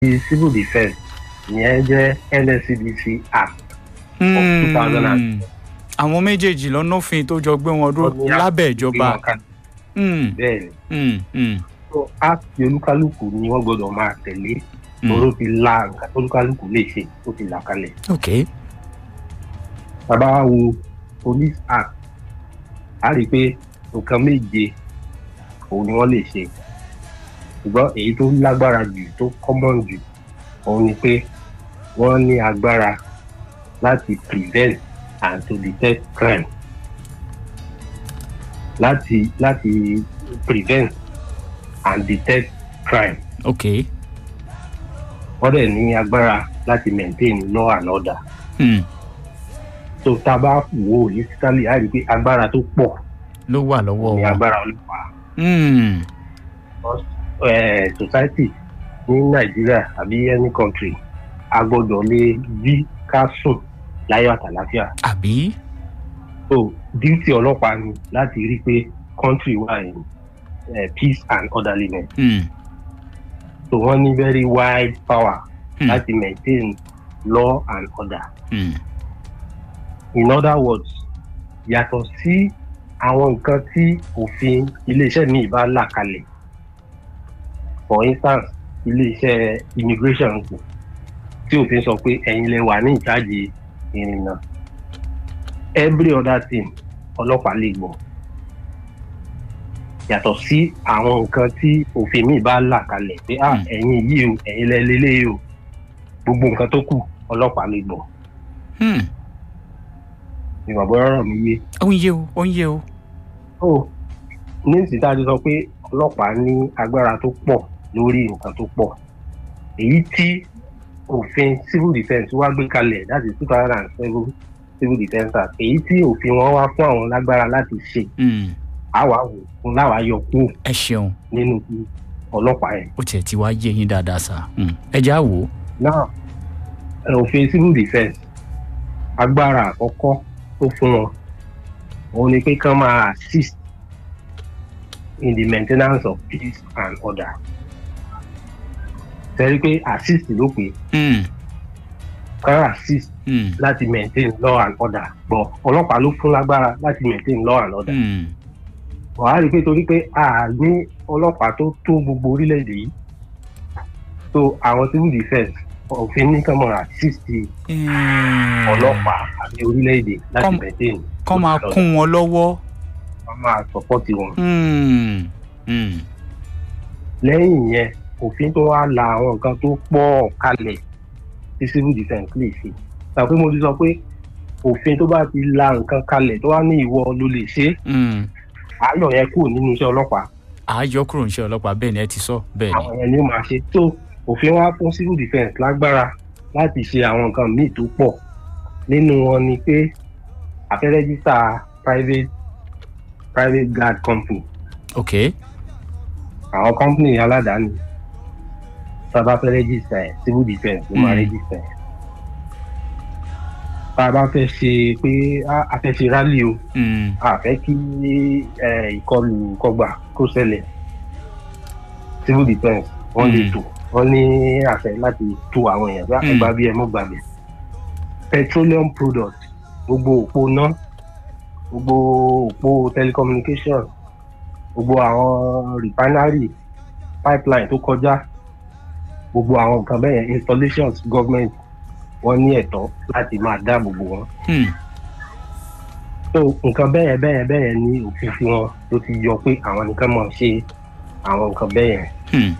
civil defence ìyẹn jẹ́ nscdc act of two thousand and àwọn méjèèjì lọ́nàfin tó jọ gbé wọn dúró Wọ́n ní lábẹ́ ìjọba Mm, bẹ́ẹ̀ ni mm, mm, so act olúkálùkù ni wọ́n gbọ́dọ̀ máa tẹ̀lé mm. oró ti la nǹkan tó olúkálùkù lè ṣe ó ti là kalẹ̀ ok bàbá wa wo police act a rí i pé nǹkan méje òun ni wọ́n lè ṣe ṣùgbọ́n èyí tó lágbára jù tó common jù òun ni pé wọ́n ní agbára láti prevent and to detect crime láti láti prevent and detect crime ok wọ́n dẹ̀ ní agbára láti maintain law and order mm. so tá a bá wò ó holistically a rí i pé agbára tó pọ̀ ló wà lọ́wọ́ ní wọn. agbára ọlọ́pàá Mm, eh, society ní nàìjíríà àbí any country a gbọ́dọ̀ lè rí ká sùn láyọ̀ àtàláfíà àbí so duty ọlọ́pàá ni láti rí i pé country wà in eh, peace and orderliness Mm, so wọ́n ní very wide power mm, láti maintain law and order mm. in other words yàtọ̀ sí àwọn nǹkan tí òfin iléeṣẹ́ míì bá là kalẹ̀ for instance iléeṣẹ́ immigration kù tí òfin sọ pé ẹ̀yin lè wà ní ìjáde ìrìnnà every other thing ọlọ́pàá lè gbọ́ yàtọ̀ sí àwọn nǹkan tí òfin míì bá là kalẹ̀ pé ah Hmm. ẹ̀yin yìí o ẹ̀yin lẹ lélẹ́yìí o gbogbo nǹkan tó kù ọlọ́pàá lè gbọ́ Hmm. ìwà bọ́yọ̀ rọ̀ mí yé. ó ń yé o ó ń yé o. ó ní ìsìta ti sọ pé ọlọ́pàá ní agbára tó pọ̀ lórí nǹkan tó pọ̀ èyí tí òfin civil defence wá gbé kalẹ̀ láti two thousand and seven civil defence act èyí tí òfin wọn wá fún àwọn lágbára láti ṣe Mm, àwa wò fún láwa yọ kúrò ẹ ṣeun nínú ti ọlọ́pàá yẹn. ó tiẹ̀ ti wá yé yín dáadáa sá Mm, ẹ já wò ó. náà ẹ, òfin civil defence agbára àkọ́kọ́ tó fún wọn òun ni pé kán máa assist in the maintenance of peace and order tẹ́lẹ̀ pé assist ló pé Mm, kán assist mm, láti maintain law and order gbọ́ ọlọ́pàá ló fún lágbára láti maintain law and order mm. wàá rí i pé torí pé a ní ọlọ́pàá tó tó gbogbo orílẹ̀-èdè yìí so àwọn civil defence òfin ní kán máa assist Mm. ọlọ́pàá àti orílẹ̀-èdè láti Kọ́m- maintain kọ́ máa kún wọn lọ́wọ́. wọ́n máa support wọn. Mm, mm. lẹ́yìn yẹn òfin tó wá la àwọn nǹkan tó pọ̀ kalẹ̀ tí civil defence lè ṣe. sọ pé mo ti sọ pé òfin tó bá ti la nǹkan kalẹ̀ tó wá ní ìwọ ló lè ṣe é Mm. àáyọ̀ yẹn kúrò nínú iṣẹ́ ọlọ́pàá àájọ kúrò níṣẹ́ ọlọ́pàá bẹ́ẹ̀ ni ẹ ti sọ bẹ́ẹ̀ ni. àwọn yẹn ni ó máa ṣe tó òfin wá fún civil defence lágbára láti ṣe àwọn nǹkan míì tó pọ̀ nínú wọn ni pé àfẹ́rẹ́jísà private private guard company ok àwọn company aládàáni tá a bá fẹ́ rẹ́gísítà ẹ̀ civil defence ló máa Mm. rẹ́gísítà ẹ̀ tá a bá fẹ́ ṣe pé a- a fẹ́ ṣe rally o Mm, a fẹ́ kí eh, ìkọlù kọgbà kó ṣẹlẹ̀ civil defence wọ́n lè Mm. tò wọ́n ní àṣẹ láti tó àwọn èèyàn bí Mm. ẹgbà bí ẹ mọ́ gbàgbé petroleum product gbogbo òpó ná gbogbo òpó telecommunication gbogbo àwọn refinery pipeline tó kọjá gbogbo àwọn nǹkan bẹ́ẹ̀ yẹn installations government wọ́n ní ẹ̀tọ́ láti máa dáàbò bò wọ́n mm. so nǹkan bẹ́ẹ̀ bẹ́ẹ̀ bẹ́ẹ̀ ní òfin fún wọn ló ti yọ pé àwọn nìkan máa ṣe àwọn nǹkan bẹ́ẹ̀ yẹn Hmm.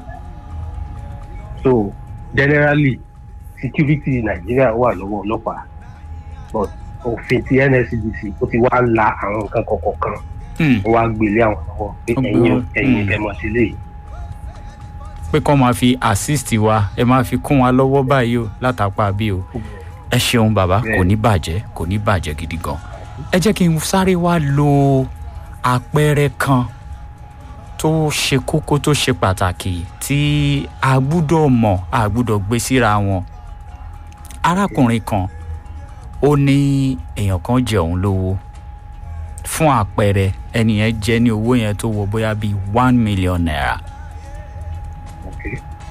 so generally security nàìjíríà wà lọ́wọ́ ọlọ́pàá but òfin ti nscdc ó ti wá la àwọn nǹkan kọ̀ọ̀kan Hmm. ó wá gbélé àwọn lọ́wọ́ pé Ó gbé ẹ̀yin wọn, ẹ̀yin mm. ẹ̀ mọ̀ sí léyìí pé kọ́ máa fi assist wa ẹ máa fi kún wa lọ́wọ́ báyìí o látàpá bí o ẹ ṣeun bàbá Bẹ́ẹ̀. kò ní bàjẹ́ kò ní bàjẹ́ gidi gan ẹ jẹ́ kí n sáré wá lo àpẹẹrẹ kan tó ṣe kókó tó ṣe pàtàkì tí a gbúdọ̀ mọ̀ a gbúdọ̀ gbé síra wọn arákùnrin kan ó ní èèyàn kan jẹ òun lówó fún àpẹẹrẹ ẹni yẹn jẹ ní owó yẹn tó wọ bóyá bíi one million naira okay.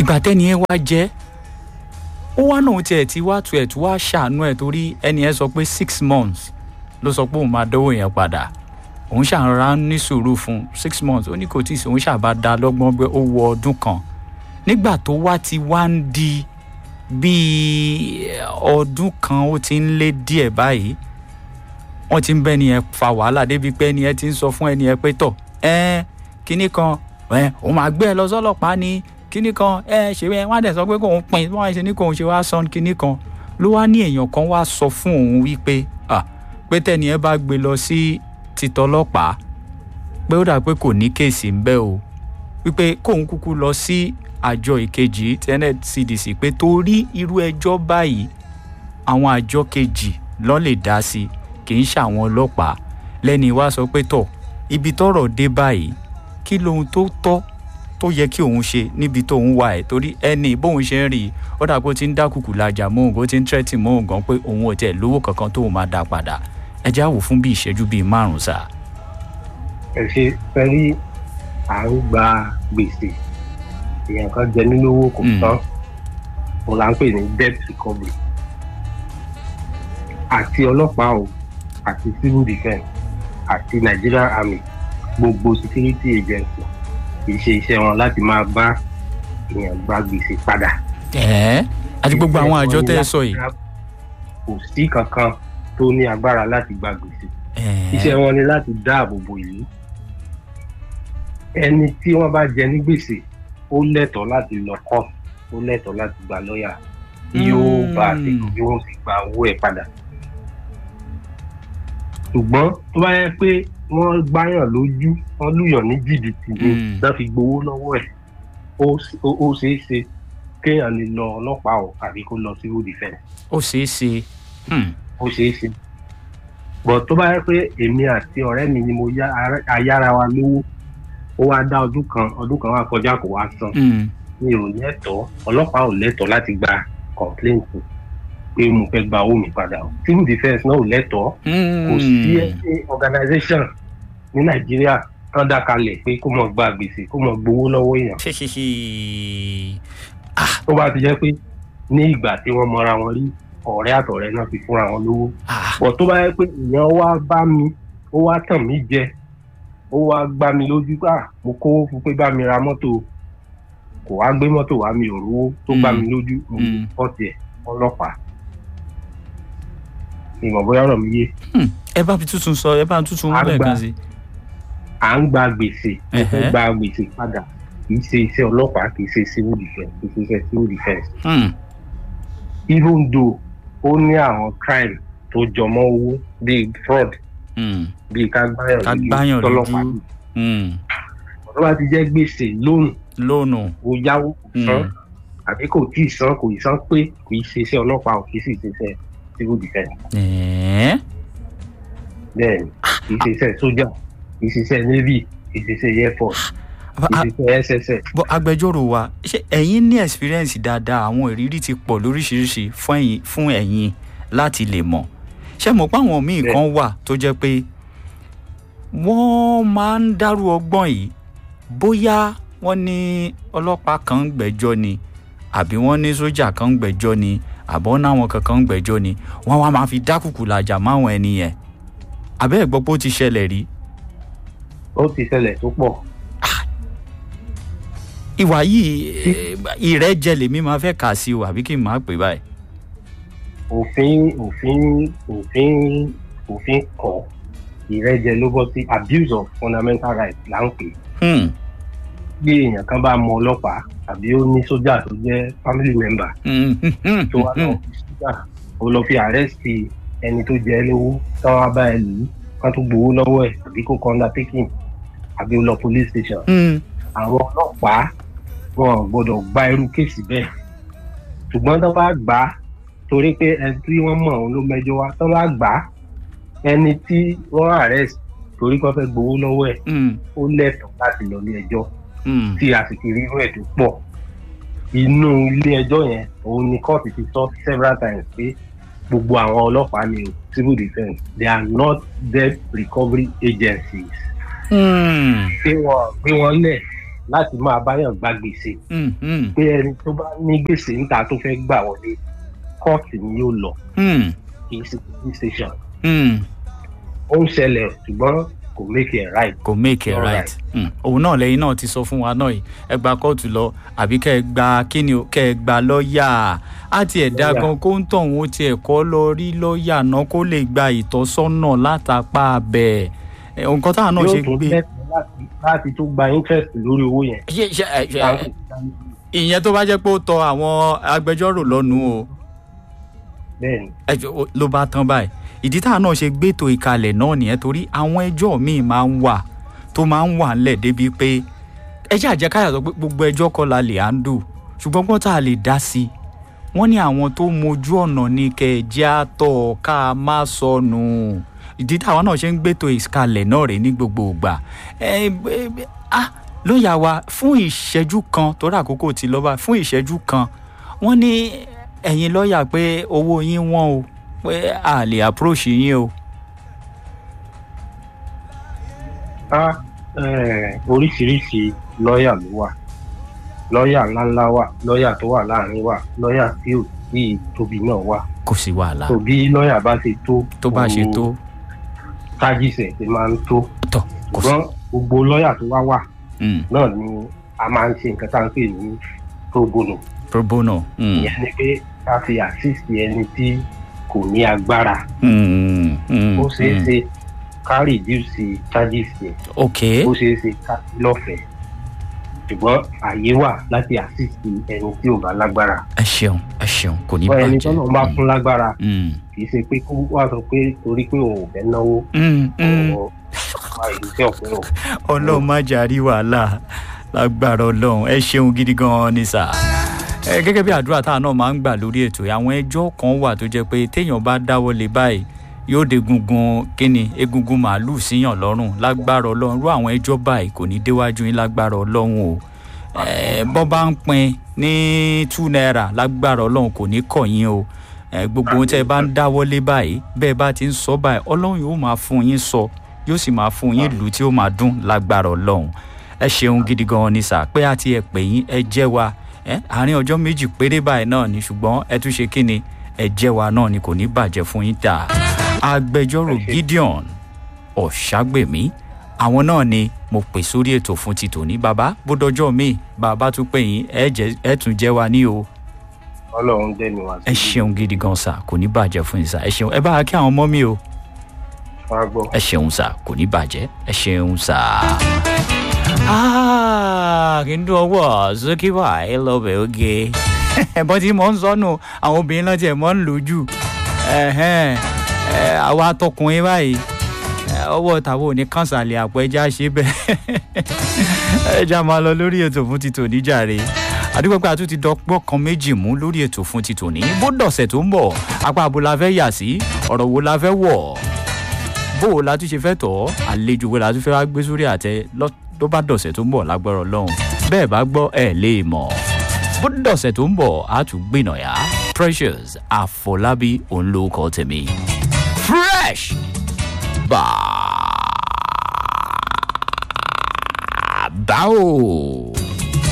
ìgbà tẹ́ni ẹ wá jẹ́ ó wá náà tiẹ̀ tí wá tu ẹ̀ tí wá ṣàánú ẹ̀ torí ẹni ẹ sọ pé six months ló sọ pé òun máa dánwò yẹn padà òun ṣàrà ní sùúrù fún six months ó ní kò tí ì sí òun ṣàbá da lọ́gbọ́n pé ó wọ ọdún kan nígbà tó wá ti wá ń di bíi ọdún kan ó ti ń lé díẹ̀ báyìí wọ́n ti ń bẹ́ni ẹ fa wàhálà débi pé ẹni ẹ ti ń sọ fún ẹni ẹ pé tọ̀ ẹ kínní kan ẹ òun máa gbé ẹ lọ sọ́lọ́pàá ni kínní kan ẹ ṣe ẹ wọ́n á dẹ̀ sọ pé kóun pin wọ́n á ṣe ní kóun ṣe wá sọ kínní kan ló wá ní èèyàn kan wá sọ fún òun wípé à pé tẹ́ni ẹ bá gbé lọ sí titọ́lọ́pàá pé ó dà pé kò ní kéèsì ń bẹ́ o wípé kóun kúkú lọ sí àjọ ìkejì tenet cdc pé torí irú ẹjọ́ báyìí àwọn àjọ kejì lọ́n lè dá sí kì í ṣàwọn ọlọ́pàá lẹ́ni wá sọ pé tọ̀ ibi tọ́rọ̀ dé báyìí kí lohun tó tọ́ tó yẹ kí òun ṣe níbi tó ń wà ẹ̀ torí ẹni bóun ṣe ń rí i ó dà pé ó ti ń dákùkù lajà mọ́ òun kó ti ń tẹ́tì mọ́ òun gan pé òun ò tẹ̀ lówó kankan tóun máa dá padà ẹ já wò fún bí ìṣẹ́jú bíi márùn-ún sáà. ẹ ṣe fẹ́ rí à ń gba gbèsè èèyàn kan jẹ nínú owó kò Mm. tán òun là ń pè ní debt recovery àti ọlọ́pàá o àti civil defence àti nigerian army gbogbo security agency kì í ṣe iṣẹ́ wọn láti máa bá èèyàn gba gbèsè padà. ẹ̀ẹ́ àti gbogbo àwọn àjọ tẹ́ ẹ sọ yìí. kò sí kankan tó ní agbára láti gba gbèsè ẹ̀ẹ́ iṣẹ́ wọn ni láti dáàbò bo ìlú ẹni tí wọ́n bá jẹ ní gbèsè ó lẹ́tọ̀ọ́ láti lọ kọ́ ó lẹ́tọ̀ọ́ láti gba lọ́ọ̀yà tí yóò bá a ṣe Mm. bí wọ́n sì gba owó ẹ̀ padà ṣùgbọ́n tó bá yẹ pé wọ́n gbáyàn lójú wọ́n lùyàn ní jìbìtì ni Mm. náà fi gbowó lọ́wọ́ ẹ̀ ó ṣe- ó- ó ṣeé ṣe kéèyàn lè lọ ọlọ́pàá o àbí kó lọ civil defence ó ṣeé ṣe. Hmm. ó ṣeé ṣe bọ̀ tó bá yẹ pé èmi àti ọ̀rẹ́ mi ni mo yá ara- ayára wa lówó ó wá dá ọdún kan ọdún kan wá kọjá kó wá san Hmm. mi ò lẹ́tọ̀ọ́ ọlọ́pàá ò lẹ́tọ̀ọ́ láti gba complaint pé mo fẹ́ gba owó mi padà o civil defence náà ò lẹ́tọ̀ọ́ kò sí ẹni organisation ní nàìjíríà kan dá kalẹ̀ pé kó mọ̀ gba gbèsè kó mọ̀ gbowó lọ́wọ́ èèyàn Ṣéṣeṣe. tó bá ti jẹ́ pé ní ìgbà tí wọ́n mọra wọn rí ọ̀rẹ́ àtọ̀rẹ́ náà fi fúnra wọn lówó Ah. bọ̀ tó bá yẹ pé èèyàn wá bá mi ó wá tàn mí jẹ ó wá gbá mi lójú pé mo kówó fún pé bá mi ra mọ́tò kò wá gbé mọ́tò wá mi ò rówó tó gbá mi lójú mo Mm. pọ́ọ̀tì ẹ̀ ọlọ́pàá ìmọ̀ bóyá ọ̀rọ̀ mi yé Hmm. ẹ bá fi tuntun sọ ẹ bá tuntun À ń lẹ́ẹ̀kan gbà. sí. à ń gba gbèsè mo fẹ́ Ẹ̀hẹ́. gba gbèsè padà kì í ṣe iṣẹ́ ọlọ́pàá kì í ṣe civil defence kì í ṣe iṣẹ́ civil defence Hmm. even though ó ní àwọn crime tó jọmọ́ owó bíi fraud Hmm. bíi ká gbáyàn Ká lójú gbáyàn tọ́lọ́pàá lójú. Hmm. tó bá ti jẹ́ gbèsè lónìí lónù. ó yáwó kò san Hmm. àbí kò tí ì san kò ì san pé kò ì ṣe iṣẹ́ ọlọ́pàá ò kì í sì ṣe iṣẹ́ civil defence ẹ̀ẹ́ bẹ́ẹ̀ ni kì í ṣe iṣẹ́ sójà kì í ṣe iṣẹ́ navy kì í ṣe iṣẹ́ air force Aba- kì í ṣe iṣẹ́ sss bọ́ agbẹjọ́rò wa ṣé ẹ̀yin ní experience dáadáa àwọn ìrírí ti pọ̀ lóríṣiríṣi fún ẹ̀yin fún ẹ̀yin láti lè mọ̀ ṣé mo pa àwọn míì Bẹ́ẹ̀. kan wà tó jẹ́ pé wọ́n máa ń dárú ọgbọ́n yìí bóyá wọ́n ní ọlọ́pàá kan ń gbẹ́jọ́ ni àbí wọ́n ní sójà kan ń gbẹ́jọ́ ni àbọ̀ náwọn kankan ń gbẹ́jọ́ ni wọ́n wá máa fi dákùkù làjà máwọn ẹni yẹn àbẹ́ ẹ̀ gbọ́ pé ó ti ṣẹlẹ̀ rí ó ti ṣẹlẹ̀ tó pọ̀ ìwà yìí eh, ìrẹ́jẹ lèmi máa fẹ́ kà sí o àbí kí n máa pè báyìí. òfin òfin òfin òfin kọ ìrẹ́jẹ ló bọ́ sí abuse of fundamental rights là ń pè é. Hmm. bí èèyàn kan bá mọ ọlọ́pàá tàbí ó ní sójà tó jẹ́ family member Hmm. Hmm. tó wá lọ fi sójà ó lọ fi àrẹ́sì ẹni tó jẹ ẹ́ lówó táwọn á bá ẹ lù ú kán tó gbowó lọ́wọ́ ẹ̀ àbí kó kọ́ undertaking àbí ó lọ police station Hmm. àwọn ọlọ́pàá wọn ò gbọ́dọ̀ gba irú kéèsì bẹ́ẹ̀ ṣùgbọ́n tó bá gbà á torí pé ẹni tí wọ́n mọ̀ òun ló mẹ́jọ wá tó bá gbà á ẹni tí wọ́n arrest torí kó fẹ́ gbowó lọ́wọ́ ẹ̀ Hmm. ó lẹ́tọ̀ọ́ láti lọ ilé ẹjọ́ Hmm. tí a sì ti rí irú ẹ̀ tó pọ̀ inú ilé ẹjọ́ yẹn òun ni kóòtù ti sọ several times pé gbogbo àwọn ọlọ́pàá ni o civil defence they are not debt recovery agencies Hmm. pé wọn gbé wọn lẹ̀ láti máa báyàn gba gbèsè mm, mm, pé ẹni tó bá ní gbèsè níta tó fẹ́ gbà wọlé kóòtù ni yóò lọ mm, kì í ṣe police station mm. ó ń ṣẹlẹ̀ ṣùgbọ́n kò make it right. kò make it All right Mm. òun náà lẹ́yìn náà ti sọ fún wa náà yìí ẹ gba kóòtù lọ àbí kẹ́ ẹ gba kíni o kẹ́ ẹ gba lọ́ọ̀yà á tiẹ̀ dá Lọ́yà. gan kó ń tọ̀ wọ́n tiẹ̀ kọ́ lọ rí lọ́ọ̀yà náà kó lè gba ìtọ́sọ́nà látàpá abẹ́ ẹ̀ nǹkan táwọn náà ṣe yóò tún gbé lẹ́tọ̀ọ́ láti láti tún gba interest lórí owó yẹn. ṣe ṣe ẹ, ṣe, ìyẹn tó bá jẹ́ pé ó tọ àwọn agbẹjọ́rò lọ́nu o bẹ́ẹ̀ni ẹjọ́ ó- ló bá tán báyìí ìdí táwọn náà ṣe gbétò ìkalẹ̀ náà nìyẹn torí àwọn ẹjọ́ míì máa ń wà tó máa ń wà ńlẹ̀ débi pé ẹjẹ́ àjẹkáyà sọ pé gbogbo ẹjọ́ kọ́ la lè handle ṣùgbọ́n gbọ́n tá a lè dá sí i wọ́n ní àwọn tó mojú ọ̀nà ní kẹ̀jẹ́ àtọ̀ ká má sọnù ìdí táwọn náà ṣe ń gbétò ìkalẹ̀ náà rè ní gbogbo ìgbà ẹ ẹ ẹ, ah lóyà wa fún ìṣẹ́jú kan torí àkókò ti lọ́ba fún ìṣẹ́jú kan wọ́n ní ẹ̀yin lọ́ọ̀yà pé owó yín wọ́n o pé a lè approach yín o. á eh, oríṣiríṣi lọ́ọ̀yà ló wà lọ́ọ̀yà ńláńlá wà lọ́ọ̀yà tó wà láàrin wà lọ́ọ̀yà tí ò tí ì tóbi náà wà kò sí wàhálà tó bí lọ́ọ̀yà bá ṣe tó tó bá ṣe tó tájìsẹ̀ ti máa ń tó tọ̀ kò sí. ṣùgbọ́n gbogbo lọ́ọ̀yà tó wá wà Mm, náà ni a máa ń ṣe nǹkan tá à ń pè ní pro bono pro bono. Mm, ìyẹn ni pé ká fi assist ẹni tí kò ní agbára mm, mm, ó ṣeé mm. ṣe ká reduce charges yẹn ok ó ṣeé ṣe ká sí lọ́fẹ̀ẹ́ ṣùgbọ́n àyè wà láti assist ẹni tí ò bá lágbára ẹ ṣeun ẹ ṣeun kò ní wọ́n ẹni bàjẹ́. tọ́nà bá fún lágbára Mm, kì í ṣe pé kó wá sọ pé torí pé òun ò fẹ́ náwó mm, mm. ọ̀rọ̀ wá ìlú tí ọ̀pẹ ò ọlọ́run má jàrí wàhálà lágbára ọlọ́run ẹ ṣeun gidi gan-an ni sà. ẹ gẹ́gẹ́ bí àdúrà táwọn náà máa ń gbà lórí ètò yìí, àwọn ẹjọ́ kan wà tó jẹ́ pé téèyàn bá dáwọ́ lé báyìí yóò de gungun kíni egungun màálùú síyàn lọ́rùn lágbára ọlọ́run rú àwọn ẹjọ́ báyìí kò ní déwájú yín lágbára ọlọ́run o ẹ bọ́ bá ń pin ní two naira lágbára ọlọ́run kò ní kọ̀ yín o ẹ gbogbo ohun tẹ́ ẹ bá ń dáwọ́ lé báyìí bẹ́ẹ̀ bá ti ń sọ báyìí ọlọ́run yóò máa fún yín sọ yóò sì máa fún yín lù tí ó máa dún lágbára ọlọ́run ẹ ṣeun gidi gan ni sà pé àti ẹ pè yín ẹ jẹ́ wa ẹ àárín ọjọ́ méjì péré báyìí náà ni ṣùgbọ́n ẹ tún ṣe kí ni ẹ jẹ́ wa náà ni kò ní bàjẹ́ fún yín tà agbẹjọ́rò Ẹ ṣé. gideon ọ̀ṣágbèmí àwọn náà ni mo pè sórí ètò fún ti tòní bàbá bó dọjọ́ mi bàbá tún pè yín ẹ jẹ́ ẹ tún jẹ́ wa ní o ọlọ́run dẹ́nu wá ẹ ṣeun gidi gan sà kò ní bàjẹ́ fún yín sà ẹ ṣeun ẹ bá wa kí àwọn ọmọ mi o wá gbọ́. ẹ ṣeun sà kò ní bàjẹ́ ẹ ṣeun sà. Ah, kí n dún ọwọ́ sókè wá ẹ lọ́bẹ̀ oge. ẹ̀bọ́n tí mò ń sọnù àwọn obìnrin náà tiẹ̀ mọ́ ń lò jù. Ẹ̀hẹ́n, ẹ̀, àwa tọkùnrin báyìí ẹ̀, ọwọ́ tàwọn ò ní kànsàlẹ̀ àpò ẹja ṣe bẹ́ẹ̀. ẹja máa lọ lórí ètò fún ti tòní jàre àdúgbò pé a tún ti dọgbọ́n kan méjì mú lórí ètò fún ti tòní bó dọ̀sẹ̀ tó ń bọ̀ apá abo la fẹ́ yà sí ọ̀rọ̀ wo la fẹ́ wọ̀ bó o la tún ṣe fẹ́ tọ̀ ọ́ àlejò wo la tún fẹ́ wá gbé sórí àtẹ lọ́- tó bá dọ̀sẹ̀ tó ń bọ̀ lágbára ọlọ́run bẹ́ẹ̀ bá gbọ́ ẹ̀ lè mọ̀ bó dọ̀sẹ̀ tó ń bọ̀ á tún gbìnàyà precious àfọlábí òun ló kọ́ tèmi fresh bá báwo.